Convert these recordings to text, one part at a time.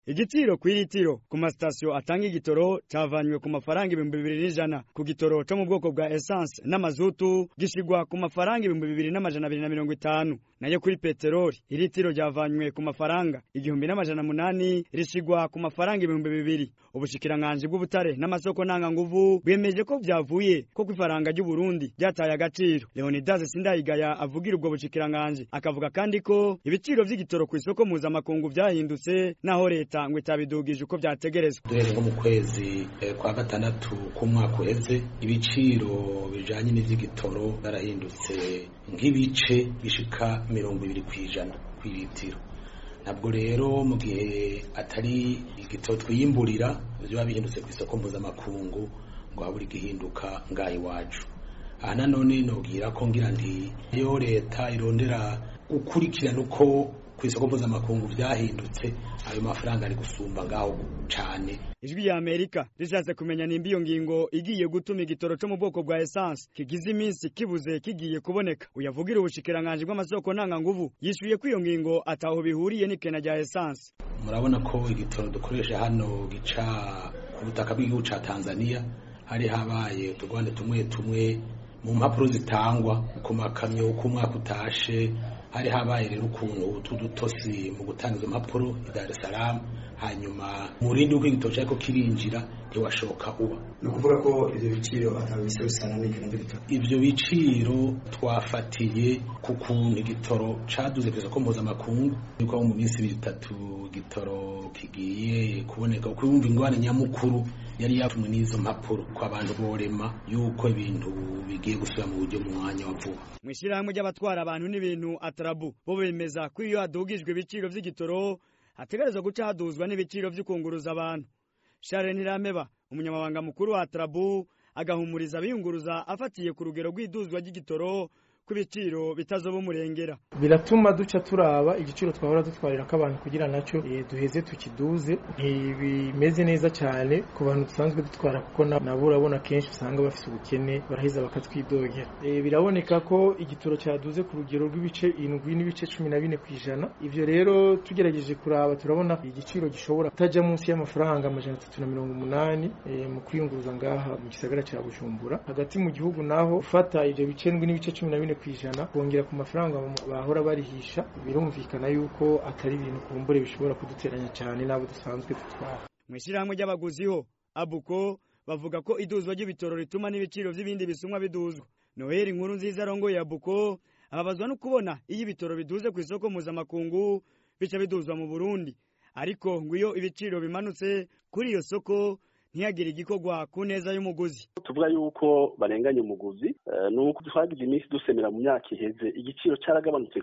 igiciro kw'iritiro ku masitasiyo atanga igitoro cavanywe ku mafaranga ibihumbi bibiri n'ijana ku gitoro co mu bwoko bwa essence n'amazutu gishigwa ku mafaranga ibihumbi bibiri n'amajana abiri na mirongo itanu nayo kuri peteroli iritiro ryavanywe ku mafaranga igihumbi n'amajana munani rishigwa ku mafaranga ibihumbi bibiri ubushikiranganji bw'ubutare n'amasoko ntanganguvu bwemeje ko vyavuye ko kw'ifaranga ry'uburundi ryataye agaciro leonidas sindayigaya avugira ubwo bushikiranganji akavuga kandi ko ibiciro vy'igitoro kw'isoko mpuzamakungu vyahindutse naho leta ngo itabidugije uko vyategerezwa duhereye nko mu kwezi eh, kwa gatandatu k'umwaka uheze ibiciro bijanye n'ivy'igitoro byarahindutse nk'ibice bishika mirongo ibiri kw'ijana kw'iritiro ntabwo rero mu gihe atari igitoro twiyimburira biba bihindutse ku isoko mpuzamakungu ngo habura igihinduka ngaha iwacu aha nanone nobwira ko ngira nti iyo leta irondera gukurikirana uko ku isoko mpuzamakungu vyahindutse ayo mafaranga ari gusumba ngaho cane ijwi ya amerika rishatse kumenya nimba iyo ngingo igiye gutuma igitoro co mu bwoko bwa essence kigize iminsi kibuze kigiye kuboneka uyavugira ubushikiranganji bw'amasoko ntanganguvu yishuye ko iyo ngingo ataho bihuriye n'ikena rya essence murabona ko igitoro dukoresha hano gica ku butaka bw'igihugu ca tanzania hari habaye utugwande tumwe tumwe mu mpapuro zitangwa ku makamyo uko umwaka utashe hari habaye rero ukuntu utudutosi mu gutanga izo mpapuro i Dar es Salaam hanyuma murindi uko igitoro cyariko kirinjira ntiwashoka uba ni ukuvuga ko ivyo biciro atabise bisana n'ikena ry'igitoro ivyo biciro twafatiye ku kuntu igitoro caduze ku isoko mpuzamakungu niko mu minsi ibiri itatu igitoro kigiye kuboneka kuko yumva ingwane nyamukuru yari yatumwe n'izo mpapuro ko abantu borema yuko ibintu bigiye gusubira mu buryo mu mwanya wa vuba mw'ishirahamwe ry'abatwara abantu n'ibintu atarabu bo bemeza ko iyo hadugijwe ibiciro vy'igitoro hategerezwa guca haduzwa n'ibiciro vy'ukunguruza abantu Charles Ntirameba umunyamabanga mukuru wa atarabu agahumuriza abiyunguruza afatiye ku rugero rw'iduzwa ry'igitoro ko ibiciro bitazoba umurengera biratuma duca turaba igiciro twahora dutwarira ko abantu kugira nacyo eh, duheze tukiduze ntibimeze neza cyane ku bantu dusanzwe dutwara kuko na- nabo urabona kenshi usanga bafite ubukene baraheza bakatwidogera Eh, biraboneka ko igitoro cyaduze ku rugero rw'ibice indwi n'ibice cumi na bine ku ijana ivyo rero tugerageje kuraba turabona igiciro gishobora kutajya munsi y'amafaranga amajana atatu na mirongo umunani eh, mu kwiyunguruza ngaha mu gisagara cya bujumbura hagati mu gihugu naho ufata ivyo bice ndwi n'ibice cumi na bine ku ijana kongera ku mafaranga bahora barihisha birumvikana yuko atari ibintu kumbure bishobora kuduteranya cyane n'abo dusanzwe dutwara mw'ishirahamwe ry'abaguzi ho abuko bavuga ko iduzwa ry'ibitoro rituma n'ibiciro vy'ibindi bisumwa biduzwa noheli inkuru nziza arongoye abuko ababazwa no kubona iyo ibitoro biduze ku isoko mpuzamakungu bica biduzwa mu burundi ariko ngo iyo ibiciro bimanutse kuri iyo soko ntihagire igikorwa ku neza y'umuguzi tuvuga yuko barenganya umuguzi eh, ni uko twagize iminsi dusemera mu myaka iheze igiciro cyaragabanutse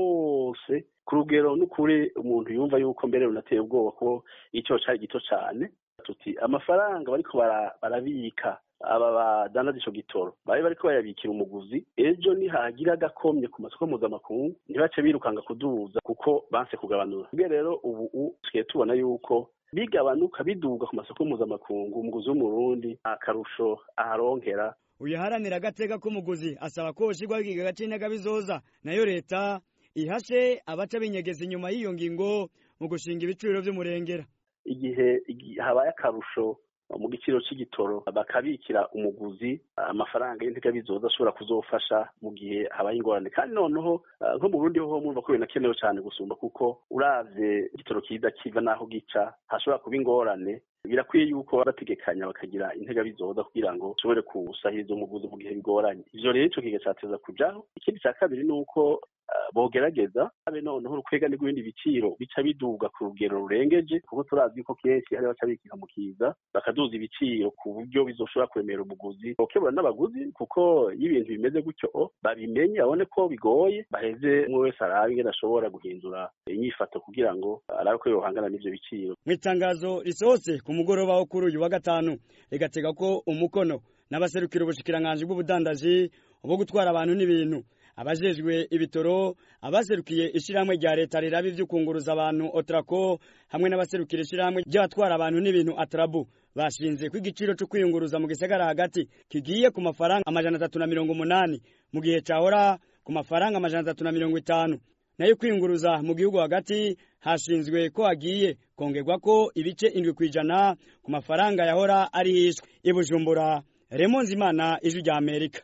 rwose ku rugero n'ukuri umuntu yumva yuko mbere runateye ubwoba ko igiciro cyari gito cyane tuti amafaranga bariko bara- barabika aba badandaza ico gitoro bari bariko bayabikira umuguzi ejo nihagira agakomye ku masoko mpuzamakungu ntibace birukanga kuduza kuko banse kugabanura ubwo rero ubu u- tugiye tubona yuko bigabanuka biduga ku masoko mpuzamakungu umuguzi w'umurundi akarusho aharonkera uyaharanira agateka k'umuguzi asaba ko hoshirwaho ikigega c'intagabizoza nayo leta ihashe abaca binyegeza inyuma y'iyo ngingo mu gushinga ibiciro vy'umurengera igihe igi- habaye akarusho mu giciro c'igitoro bakabikira umuguzi amafaranga y'integabizoza ashobora kuzofasha mu gihe habaye ingorane kandi noneho ah, nko mu Burundi ho mwumva ko binakenewe cyane gusumba kuko uravye igitoro kiza kiva naho gica hashobora kuba ingorane birakwiye yuko bategekanya bakagira integabizoza kugira ngo ushobore kusahiriza umuguzi mu gihe bigoranye ivyo rero ico kiga cateza kujaho ikindi ca kabiri ni uko ah, bogerageza abe noneho urukwegane rw'ibindi biciro bica biduga ku rugero rurengeje kuko turazi yuko kenshi hari baca bikika mu kiza bakaduza ibiciro ku buryo bizoshobora kuremera umuguzi bokebura n'abaguzi kuko iyo ibintu bimeze gutyo babimenye babone ko bigoye baheze umwe wese arabe ingene ashobora guhindura inyifato kugira ngo arabe ko yohangana n'ivyo biciro mw'itangazo risohotse ku mugoroba wo kuri uyu wa gatanu rigatega ko umukono n'abaserukira ubushikiranganji bw'ubudandaji bwo gutwara abantu n'ibintu abajejwe ibitoro abaserukiye ishirahamwe rya leta riraba ivy'ukunguruza abantu otrako hamwe n'abaserukira ishirahamwe ry'abatwara abantu n'ibintu atrabu bashinze ko igiciro co kwiyunguruza mu gisagara hagati kigiye ku mafaranga amajana atatu na mirongo umunani mu gihe cahora ku mafaranga amajana atatu na mirongo itanu nayo kwinguruza mu gihugu hagati hashinzwe ko hagiye kongerwa ko ibice indwi kw'ijana ku mafaranga yahora ari hishwe i Bujumbura Remonzimana ijwi rya Amerika